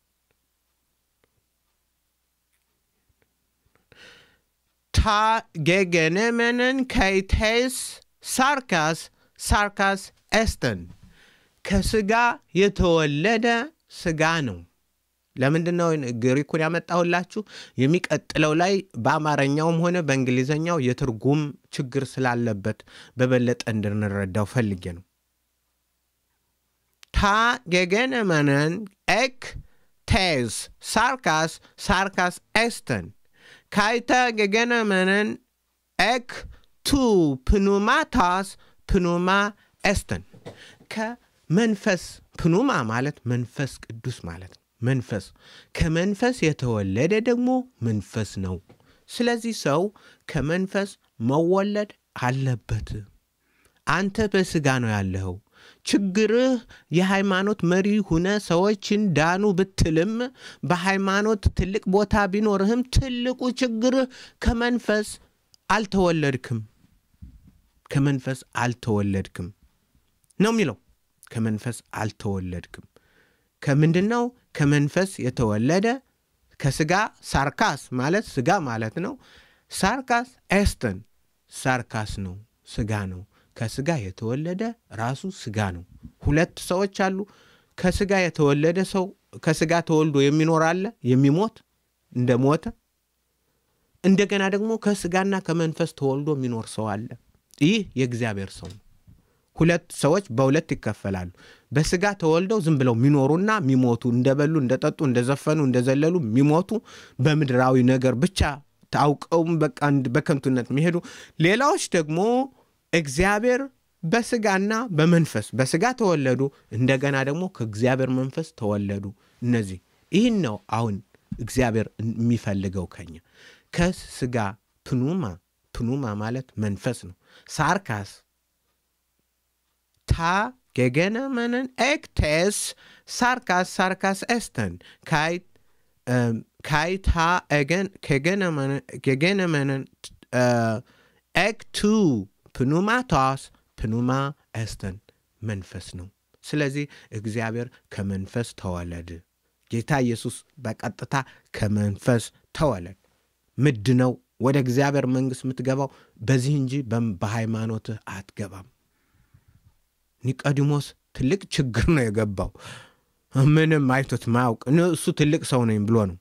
ታ ጌገነመንን ከይቴስ ሳርካስ ሳርካስ ኤስተን ከስጋ የተወለደ ስጋ ነው። ለምንድን ነው ግሪኩን ያመጣሁላችሁ? የሚቀጥለው ላይ በአማርኛውም ሆነ በእንግሊዝኛው የትርጉም ችግር ስላለበት በበለጠ እንድንረዳው ፈልጌ ነው። ታ ጌገነመንን ኤክ ቴዝ ሳርካስ ሳርካስ ኤስተን ካይተ ጌገነመንን ኤክ ቱ ፕኑማታስ ፕኑማ ኤስተን ከመንፈስ ፕኑማ ማለት መንፈስ ቅዱስ ማለት ነው። መንፈስ ከመንፈስ የተወለደ ደግሞ መንፈስ ነው። ስለዚህ ሰው ከመንፈስ መወለድ አለበት። አንተ በስጋ ነው ያለኸው። ችግርህ የሃይማኖት መሪ ሁነ ሰዎችን ዳኑ ብትልም በሃይማኖት ትልቅ ቦታ ቢኖርህም ትልቁ ችግርህ ከመንፈስ አልተወለድክም። ከመንፈስ አልተወለድክም ነው የሚለው። ከመንፈስ አልተወለድክም። ከምንድን ነው? ከመንፈስ የተወለደ ከስጋ ሳርካስ ማለት ስጋ ማለት ነው። ሳርካስ ኤስተን ሳርካስ ነው፣ ስጋ ነው። ከስጋ የተወለደ ራሱ ስጋ ነው። ሁለት ሰዎች አሉ። ከስጋ የተወለደ ሰው ከስጋ ተወልዶ የሚኖር አለ፣ የሚሞት እንደ ሞተ። እንደገና ደግሞ ከስጋና ከመንፈስ ተወልዶ የሚኖር ሰው አለ። ይህ የእግዚአብሔር ሰው ነው። ሁለት ሰዎች በሁለት ይከፈላሉ። በስጋ ተወልደው ዝም ብለው የሚኖሩና የሚሞቱ እንደበሉ፣ እንደጠጡ፣ እንደዘፈኑ፣ እንደዘለሉ የሚሞቱ በምድራዊ ነገር ብቻ ታውቀውም በቃ በከንቱነት የሚሄዱ ሌላዎች ደግሞ እግዚአብሔር በስጋና በመንፈስ በስጋ ተወለዱ፣ እንደገና ደግሞ ከእግዚአብሔር መንፈስ ተወለዱ። እነዚህ ይህን ነው አሁን እግዚአብሔር የሚፈልገው ከኛ ከስጋ ፕኑማ ፕኑማ ማለት መንፈስ ነው። ሳርካስ ታ ጌገነመንን ኤክቴስ ሳርካስ ሳርካስ ኤስተን ካይ ታ ጌገነመንን ኤክ ቱ ፕኑማቶስ ፕኑማ ኤስተን መንፈስ ነው። ስለዚህ እግዚአብሔር ከመንፈስ ተወለድ። ጌታ ኢየሱስ በቀጥታ ከመንፈስ ተወለድ። ምድ ነው ወደ እግዚአብሔር መንግሥት የምትገባው በዚህ እንጂ በሃይማኖትህ አትገባም። ኒቆዲሞስ ትልቅ ችግር ነው የገባው። ምንም አይቶት ማያውቅ እሱ ትልቅ ሰው ነኝ ብሎ ነው።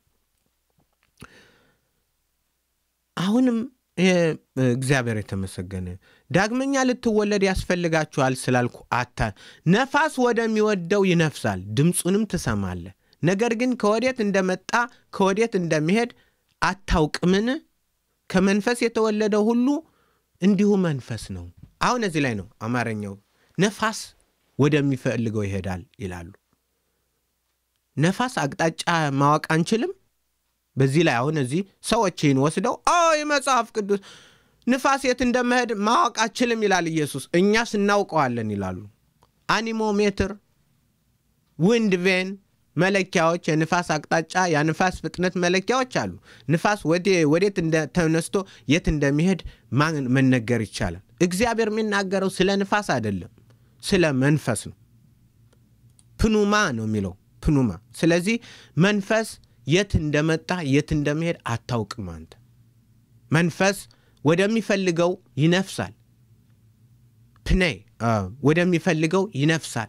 አሁንም እግዚአብሔር የተመሰገነ ዳግመኛ ልትወለድ ያስፈልጋችኋል ስላልኩ አታ ነፋስ ወደሚወደው ይነፍሳል፣ ድምፁንም ትሰማለህ፣ ነገር ግን ከወዴት እንደመጣ ከወዴት እንደሚሄድ አታውቅምን? ከመንፈስ የተወለደው ሁሉ እንዲሁ መንፈስ ነው። አሁን እዚህ ላይ ነው አማርኛው ነፋስ ወደሚፈልገው ይሄዳል ይላሉ። ነፋስ አቅጣጫ ማወቅ አንችልም። በዚህ ላይ አሁን እዚህ ሰዎችን ወስደው የመጽሐፍ ቅዱስ ንፋስ የት እንደመሄድ ማወቅ አችልም ይላል ኢየሱስ። እኛስ እናውቀዋለን ይላሉ። አኒሞሜትር፣ ዊንድ ቬን መለኪያዎች፣ የንፋስ አቅጣጫ፣ የንፋስ ፍጥነት መለኪያዎች አሉ። ንፋስ ወዴት ተነስቶ የት እንደሚሄድ መነገር ይቻላል። እግዚአብሔር የሚናገረው ስለ ንፋስ አይደለም፣ ስለ መንፈስ ነው። ፕኑማ ነው የሚለው ፕኑማ። ስለዚህ መንፈስ የት እንደመጣ የት እንደሚሄድ አታውቅም አንተ። መንፈስ ወደሚፈልገው ይነፍሳል። ፕኔ ወደሚፈልገው ይነፍሳል።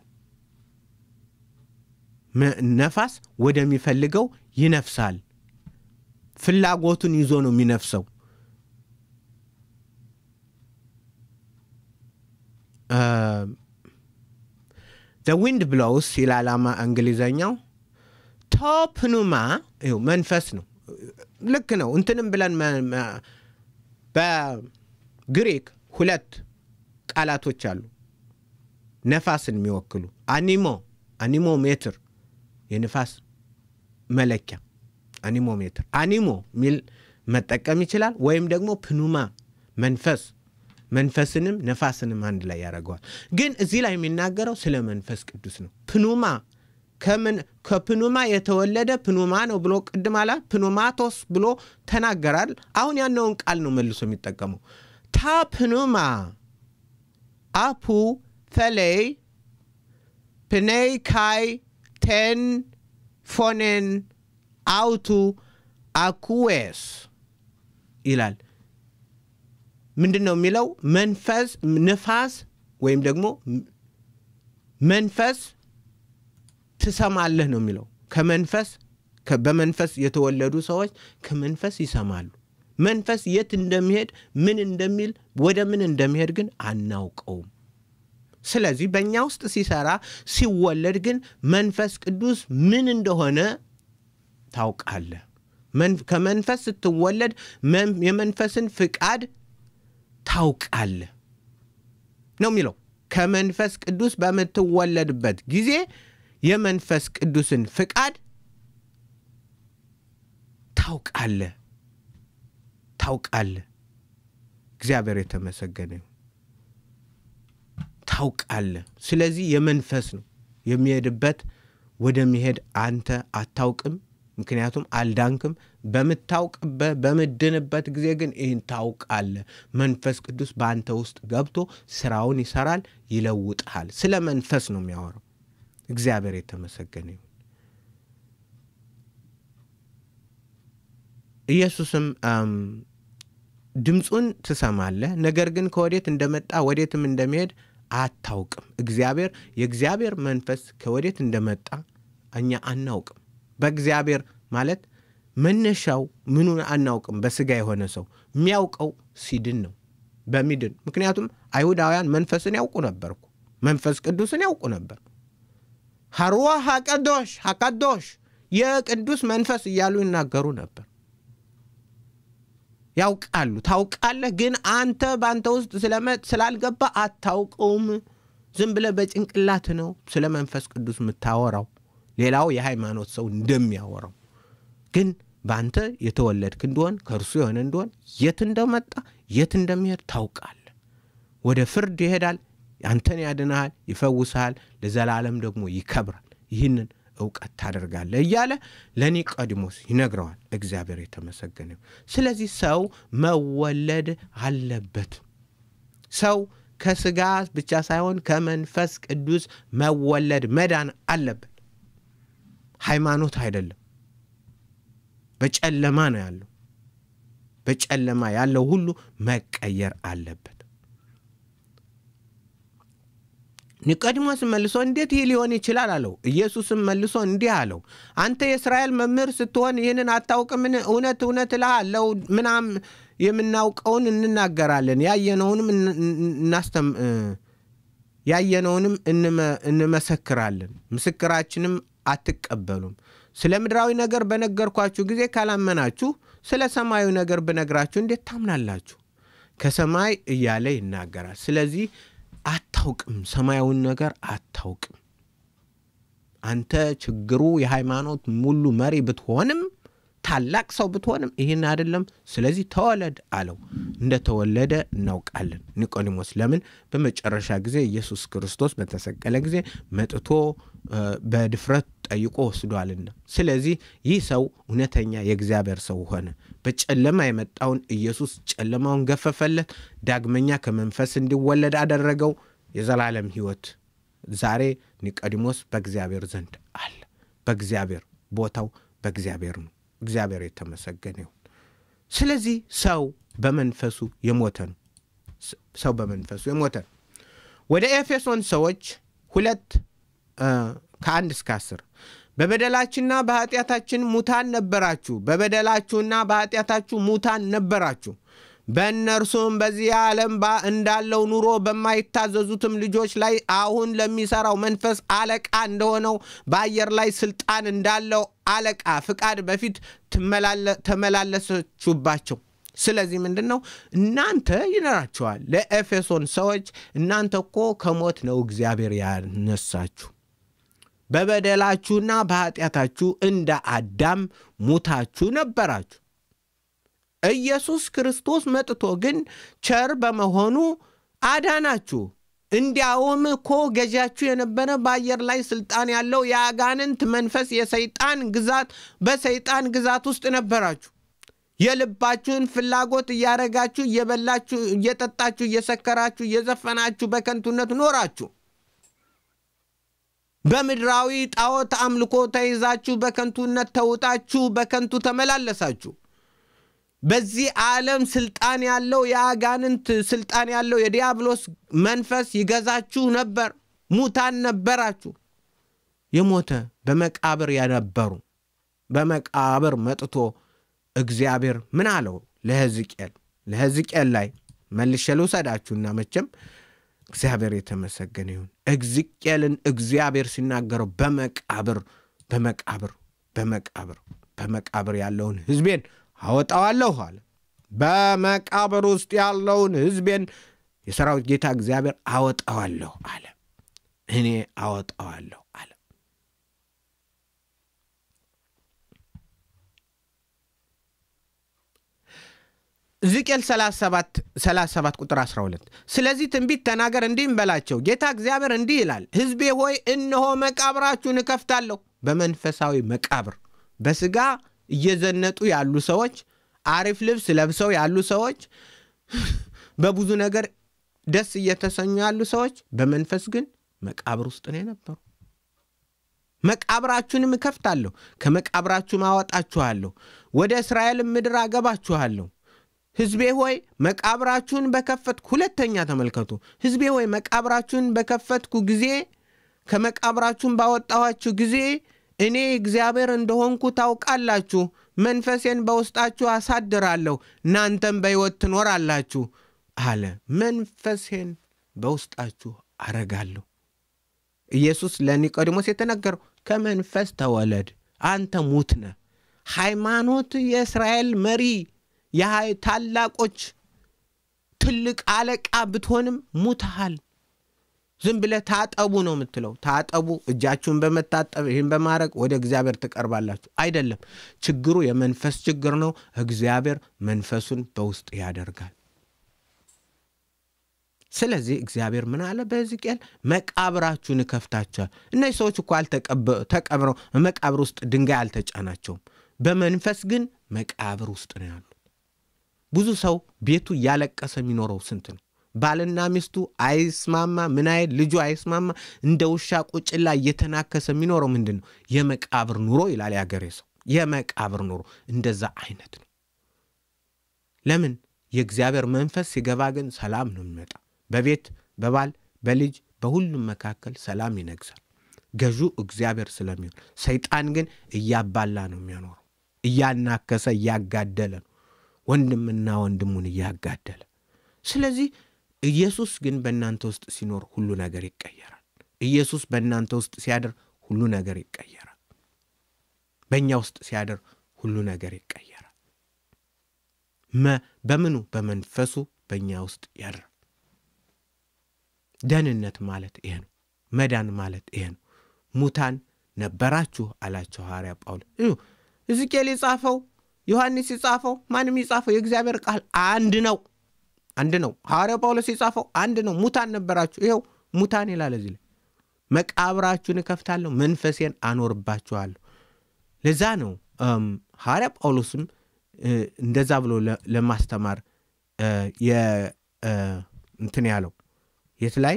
ነፋስ ወደሚፈልገው ይነፍሳል። ፍላጎቱን ይዞ ነው የሚነፍሰው። ዘ ዊንድ ብሎውስ ይላል እንግሊዘኛው። ቶፕኑማ መንፈስ ነው። ልክ ነው። እንትንም ብለን በግሪክ ሁለት ቃላቶች አሉ ነፋስን የሚወክሉ አኒሞ አኒሞ ሜትር የንፋስ መለኪያ አኒሞ ሜትር አኒሞ ሚል መጠቀም ይችላል። ወይም ደግሞ ፕኑማ መንፈስ መንፈስንም ነፋስንም አንድ ላይ ያደርገዋል። ግን እዚህ ላይ የሚናገረው ስለ መንፈስ ቅዱስ ነው። ፕኑማ ከፕኑማ የተወለደ ፕኑማ ነው ብሎ ቅድም አላ ፕኑማቶስ ብሎ ተናገራል። አሁን ያነውን ቃል ነው መልሶ የሚጠቀመው ታ ፕኑማ አፑ ተሌይ ፕኔይ ካይ ቴን ፎኔን አውቱ አኩዌስ ይላል። ምንድን ነው የሚለው? መንፈስ ንፋስ ወይም ደግሞ መንፈስ ትሰማለህ ነው የሚለው። ከመንፈስ በመንፈስ የተወለዱ ሰዎች ከመንፈስ ይሰማሉ። መንፈስ የት እንደሚሄድ ምን እንደሚል ወደ ምን እንደሚሄድ ግን አናውቀውም። ስለዚህ በእኛ ውስጥ ሲሰራ ሲወለድ ግን መንፈስ ቅዱስ ምን እንደሆነ ታውቃለህ። ከመንፈስ ስትወለድ የመንፈስን ፍቃድ ታውቃለህ ነው የሚለው። ከመንፈስ ቅዱስ በምትወለድበት ጊዜ የመንፈስ ቅዱስን ፍቃድ ታውቃለህ ታውቃለህ። እግዚአብሔር የተመሰገነ ይሁን። ታውቃለህ። ስለዚህ የመንፈስ ነው የሚሄድበት ወደሚሄድ አንተ አታውቅም፣ ምክንያቱም አልዳንክም። በምታውቅበት በምድንበት ጊዜ ግን ይህን ታውቃለህ። መንፈስ ቅዱስ በአንተ ውስጥ ገብቶ ስራውን ይሰራል፣ ይለውጥሃል። ስለ መንፈስ ነው የሚያወራው። እግዚአብሔር የተመሰገነ ይሁን። ኢየሱስም ድምፁን ትሰማለህ፣ ነገር ግን ከወዴት እንደመጣ ወዴትም እንደሚሄድ አታውቅም። እግዚአብሔር የእግዚአብሔር መንፈስ ከወዴት እንደመጣ እኛ አናውቅም። በእግዚአብሔር ማለት መነሻው ምኑን አናውቅም። በስጋ የሆነ ሰው የሚያውቀው ሲድን ነው በሚድን ምክንያቱም አይሁዳውያን መንፈስን ያውቁ ነበር እኮ መንፈስ ቅዱስን ያውቁ ነበር። ሀሩዋ ሀቀዶሽ ሀቀዶሽ የቅዱስ መንፈስ እያሉ ይናገሩ ነበር። ያውቃሉ። ታውቃለህ፣ ግን አንተ በአንተ ውስጥ ስላልገባ አታውቀውም። ዝም ብለህ በጭንቅላት ነው ስለ መንፈስ ቅዱስ የምታወራው፣ ሌላው የሃይማኖት ሰው እንደሚያወራው። ግን በአንተ የተወለድክ እንደሆን ከእርሱ የሆነ እንደሆን የት እንደመጣ የት እንደሚሄድ ታውቃለህ። ወደ ፍርድ ይሄዳል፣ አንተን ያድንሃል፣ ይፈውስሃል፣ ለዘላለም ደግሞ ይከብራል። ይህንን እውቀት ታደርጋለህ እያለ ለኒቆዲሞስ ይነግረዋል። እግዚአብሔር የተመሰገነ ይሁን። ስለዚህ ሰው መወለድ አለበት። ሰው ከስጋ ብቻ ሳይሆን ከመንፈስ ቅዱስ መወለድ መዳን አለበት። ሃይማኖት አይደለም። በጨለማ ነው ያለው። በጨለማ ያለው ሁሉ መቀየር አለበት። ኒቆዲሞስ መልሶ እንዴት ይህ ሊሆን ይችላል አለው። ኢየሱስም መልሶ እንዲህ አለው፣ አንተ የእስራኤል መምህር ስትሆን ይህንን አታውቅምን? እውነት እውነት እልሃለሁ ምናም የምናውቀውን እንናገራለን ያየነውንም ያየነውንም እንመሰክራለን፣ ምስክራችንም አትቀበሉም። ስለ ምድራዊ ነገር በነገርኳችሁ ጊዜ ካላመናችሁ ስለ ሰማያዊ ነገር ብነግራችሁ እንዴት ታምናላችሁ? ከሰማይ እያለ ይናገራል። ስለዚህ አታውቅም፣ ሰማያዊን ነገር አታውቅም። አንተ ችግሩ የሃይማኖት ሙሉ መሪ ብትሆንም ታላቅ ሰው ብትሆንም ይህን አይደለም። ስለዚህ ተወለድ አለው። እንደተወለደ እናውቃለን። ኒቆዲሞስ ለምን በመጨረሻ ጊዜ ኢየሱስ ክርስቶስ በተሰቀለ ጊዜ መጥቶ በድፍረት ጠይቆ ወስዷልና። ስለዚህ ይህ ሰው እውነተኛ የእግዚአብሔር ሰው ሆነ። በጨለማ የመጣውን ኢየሱስ ጨለማውን ገፈፈለት። ዳግመኛ ከመንፈስ እንዲወለድ አደረገው። የዘላለም ሕይወት ዛሬ ኒቆዲሞስ በእግዚአብሔር ዘንድ አለ። በእግዚአብሔር ቦታው በእግዚአብሔር ነው። እግዚአብሔር የተመሰገነ ይሁን። ስለዚህ ሰው በመንፈሱ የሞተ ነው። ሰው በመንፈሱ የሞተ ነው። ወደ ኤፌሶን ሰዎች ሁለት ከአንድ እስከ አስር በበደላችንና በኃጢአታችን ሙታን ነበራችሁ። በበደላችሁና በኃጢአታችሁ ሙታን ነበራችሁ። በእነርሱም በዚህ ዓለም እንዳለው ኑሮ በማይታዘዙትም ልጆች ላይ አሁን ለሚሠራው መንፈስ አለቃ እንደሆነው በአየር ላይ ስልጣን እንዳለው አለቃ ፍቃድ በፊት ተመላለሰችባቸው። ስለዚህ ምንድን ነው እናንተ ይነራቸዋል ለኤፌሶን ሰዎች እናንተ እኮ ከሞት ነው እግዚአብሔር ያነሳችሁ በበደላችሁና በኃጢአታችሁ እንደ አዳም ሙታችሁ ነበራችሁ። ኢየሱስ ክርስቶስ መጥቶ ግን ቸር በመሆኑ አዳናችሁ። እንዲያውም እኮ ገዣችሁ የነበረ በአየር ላይ ስልጣን ያለው የአጋንንት መንፈስ የሰይጣን ግዛት በሰይጣን ግዛት ውስጥ ነበራችሁ። የልባችሁን ፍላጎት እያረጋችሁ እየበላችሁ፣ እየጠጣችሁ፣ እየሰከራችሁ፣ እየዘፈናችሁ በከንቱነት ኖራችሁ። በምድራዊ ጣዖት አምልኮ ተይዛችሁ በከንቱነት ተውጣችሁ በከንቱ ተመላለሳችሁ። በዚህ ዓለም ስልጣን ያለው የአጋንንት ስልጣን ያለው የዲያብሎስ መንፈስ ይገዛችሁ ነበር። ሙታን ነበራችሁ። የሞተ በመቃብር የነበሩ በመቃብር መጥቶ እግዚአብሔር ምን አለው ለሕዝቅኤል ለሕዝቅኤል ላይ መልሼ ልውሰዳችሁና መቼም እግዚአብሔር የተመሰገነ ይሁን። ሕዝቅኤልን እግዚአብሔር ሲናገረው በመቃብር በመቃብር በመቃብር በመቃብር ያለውን ሕዝቤን አወጣዋለሁ አለ። በመቃብር ውስጥ ያለውን ሕዝቤን የሰራዊት ጌታ እግዚአብሔር አወጣዋለሁ አለ። እኔ አወጣዋለሁ አለ። ሕዝቅኤል 37 ቁጥር 12 ስለዚህ ትንቢት ተናገር እንዲህም በላቸው ጌታ እግዚአብሔር እንዲህ ይላል ሕዝቤ ሆይ እነሆ መቃብራችሁን እከፍታለሁ በመንፈሳዊ መቃብር በስጋ እየዘነጡ ያሉ ሰዎች አሪፍ ልብስ ለብሰው ያሉ ሰዎች በብዙ ነገር ደስ እየተሰኙ ያሉ ሰዎች በመንፈስ ግን መቃብር ውስጥ ነው የነበሩ መቃብራችሁንም እከፍታለሁ ከመቃብራችሁም አወጣችኋለሁ ወደ እስራኤልም ምድር አገባችኋለሁ ሕዝቤ ሆይ መቃብራችሁን በከፈትኩ ሁለተኛ ተመልከቱ ሕዝቤ ሆይ መቃብራችሁን በከፈትኩ ጊዜ ከመቃብራችሁን ባወጣኋችሁ ጊዜ እኔ እግዚአብሔር እንደሆንኩ ታውቃላችሁ መንፈሴን በውስጣችሁ አሳድራለሁ፣ እናንተም በሕይወት ትኖራላችሁ አለ። መንፈሴን በውስጣችሁ አረጋለሁ። ኢየሱስ ለኒቆዲሞስ የተነገረው ከመንፈስ ተወለድ፣ አንተ ሙት ነህ። ሃይማኖት የእስራኤል መሪ ታላቆች ትልቅ አለቃ ብትሆንም ሙትሃል። ዝም ብለህ ታጠቡ ነው የምትለው። ታጠቡ፣ እጃችሁን በመታጠብ ይህን በማድረግ ወደ እግዚአብሔር ትቀርባላችሁ አይደለም። ችግሩ የመንፈስ ችግር ነው። እግዚአብሔር መንፈሱን በውስጥ ያደርጋል። ስለዚህ እግዚአብሔር ምን አለ በሕዝቅኤል መቃብራችሁን እከፍታችኋል። እነዚህ ሰዎች እኮ ተቀብረው መቃብር ውስጥ ድንጋይ አልተጫናቸውም። በመንፈስ ግን መቃብር ውስጥ ነው ያሉት። ብዙ ሰው ቤቱ እያለቀሰ የሚኖረው ስንት ነው? ባልና ሚስቱ አይስማማ፣ ምን አይል ልጁ አይስማማ፣ እንደ ውሻ ቁጭላ እየተናከሰ የሚኖረው ምንድን ነው? የመቃብር ኑሮ ይላል ያገሬ ሰው። የመቃብር ኑሮ እንደዛ አይነት ነው። ለምን? የእግዚአብሔር መንፈስ ሲገባ ግን ሰላም ነው የሚመጣ። በቤት በባል በልጅ በሁሉም መካከል ሰላም ይነግሳል። ገዢው እግዚአብሔር ስለሚሆን፣ ሰይጣን ግን እያባላ ነው የሚያኖረው። እያናከሰ እያጋደለ ነው ወንድምና ወንድሙን እያጋደለ። ስለዚህ ኢየሱስ ግን በእናንተ ውስጥ ሲኖር ሁሉ ነገር ይቀየራል። ኢየሱስ በእናንተ ውስጥ ሲያድር ሁሉ ነገር ይቀየራል። በእኛ ውስጥ ሲያድር ሁሉ ነገር ይቀየራል። በምኑ በመንፈሱ በእኛ ውስጥ ያድራል። ደህንነት ማለት ይሄ ነው። መዳን ማለት ይሄ ነው። ሙታን ነበራችሁ አላቸው ሐዋርያ ጳውሎስ። ሕዝቅኤል የጻፈው ዮሐንስ የጻፈው ማንም የጻፈው የእግዚአብሔር ቃል አንድ ነው፣ አንድ ነው። ሐዋርያ ጳውሎስ የጻፈው አንድ ነው። ሙታን ነበራችሁ፣ ይኸው ሙታን ይላል እዚህ ላይ። መቃብራችሁን እከፍታለሁ፣ መንፈሴን አኖርባችኋለሁ። ለዛ ነው ሐዋርያ ጳውሎስም እንደዛ ብሎ ለማስተማር እንትን ያለው የት ላይ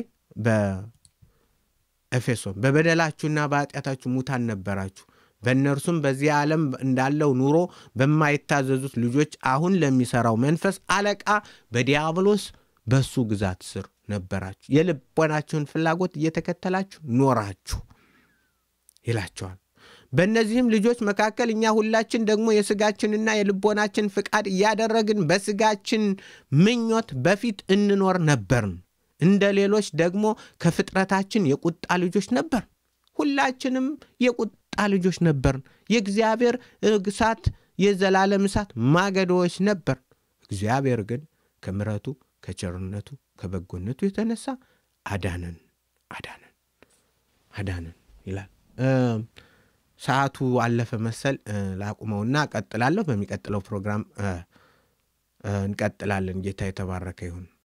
በኤፌሶን በበደላችሁና በኃጢአታችሁ ሙታን ነበራችሁ በእነርሱም በዚህ ዓለም እንዳለው ኑሮ በማይታዘዙት ልጆች አሁን ለሚሠራው መንፈስ አለቃ በዲያብሎስ በሱ ግዛት ስር ነበራችሁ፣ የልቦናችሁን ፍላጎት እየተከተላችሁ ኖራችሁ ይላቸዋል። በእነዚህም ልጆች መካከል እኛ ሁላችን ደግሞ የሥጋችንና የልቦናችን ፍቃድ እያደረግን በሥጋችን ምኞት በፊት እንኖር ነበርን። እንደ ሌሎች ደግሞ ከፍጥረታችን የቁጣ ልጆች ነበርን። ሁላችንም የቁጣ ልጆች ነበርን። የእግዚአብሔር እሳት የዘላለም እሳት ማገዶዎች ነበር። እግዚአብሔር ግን ከምሕረቱ ከቸርነቱ ከበጎነቱ የተነሳ አዳነን አዳነን አዳነን ይላል። ሰዓቱ አለፈ መሰል ላቁመውና እቀጥላለሁ። በሚቀጥለው ፕሮግራም እንቀጥላለን። ጌታ የተባረከ ይሁን።